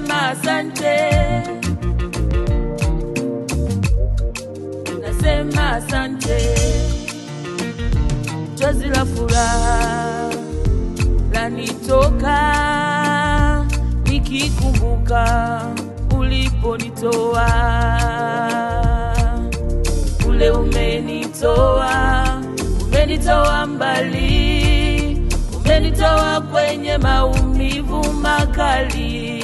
nasema asante, nasema asante. Chozi la furaha lanitoka nikikumbuka uliponitoa kule, umenitoa umenitoa mbali, umenitoa kwenye maumivu makali,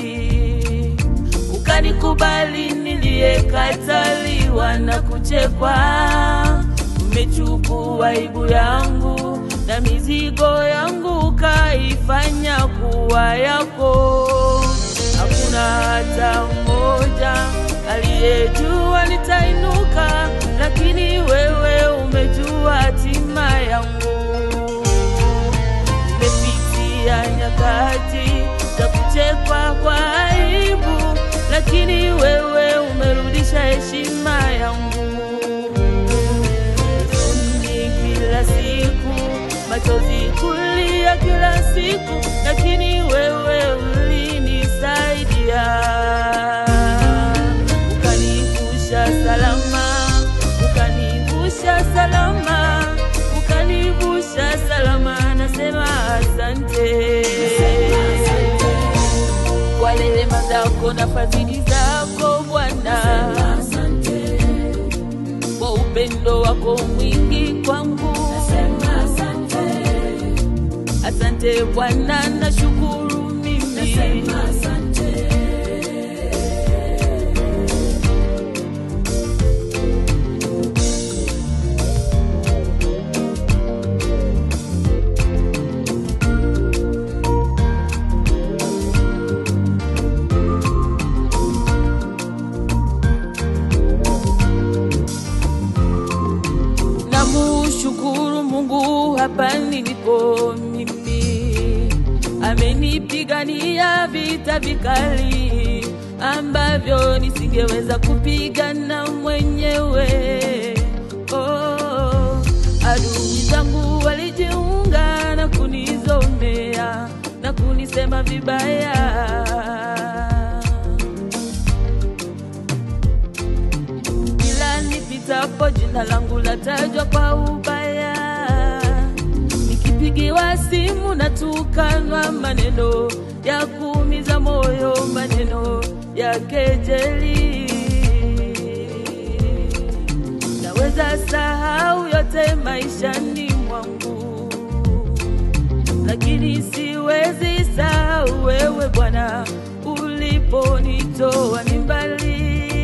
ukanikubali niliyekataliwa na kuchekwa. Umechukua aibu yangu na mizigo yangu ukaifanya kuwa yako. Hakuna hata mmoja aliyejua nitainuka, lakini wewe umejua hatima yangu. Nimepitia nyakati za kuchekwa kwa aibu, lakini wewe umerudisha heshima yangu. Huzuni kila siku, machozi kulia kila siku, lakini wewe ulinisaidia, ukanivusha salama, ukanivusha salama, ukanivusha salama. Nasema asante kwa rehema zako na fadhili zako Bwana, kwa upendo wako mwingi kwangu. Asante Bwana, nashukuru mimi. Namushukuru Mungu hapa nilipo mimi, amenipigania vita vikali ambavyo nisingeweza kupigana mwenyewe. Oh, adui zangu walijiunga na kunizomea na kunisema vibaya kila nipitapo jina langu latajwa kwa ubaya, nikipigiwa simu natukanwa maneno ya kuumiza moyo, maneno ya kejeli. Naweza sahau yote maishani mwangu, lakini siwezi sahau wewe Bwana, uliponitoa ni mbali.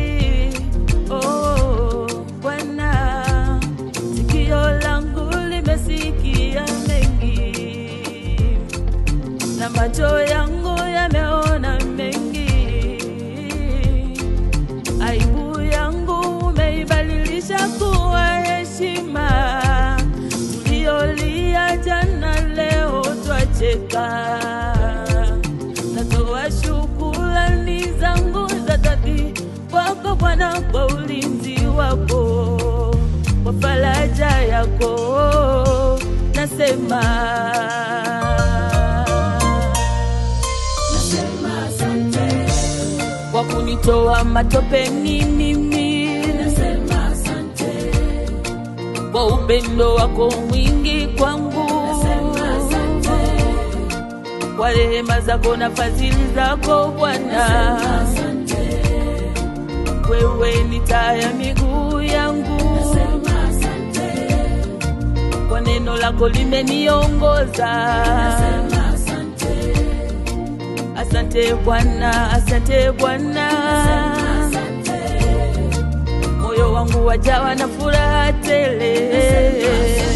Oh, Bwana, sikio langu limesikia mengi na macho yangu yameona mengi. Aibu yangu umeibadilisha kuwa heshima, tuliolia jana leo twacheka. Natoa shukrani zangu za dhati kwako Bwana kwa ulinzi wako, kwa faraja yako nasema kwa kunitoa matopeni mimi, kwa upendo wako mwingi kwangu, kwa rehema zako na fadhili zako Bwana, wewe ni taa ya miguu yangu, kwa neno lako limeniongoza. Asante Bwana, asante Bwana, moyo wangu wajawa na furaha tele.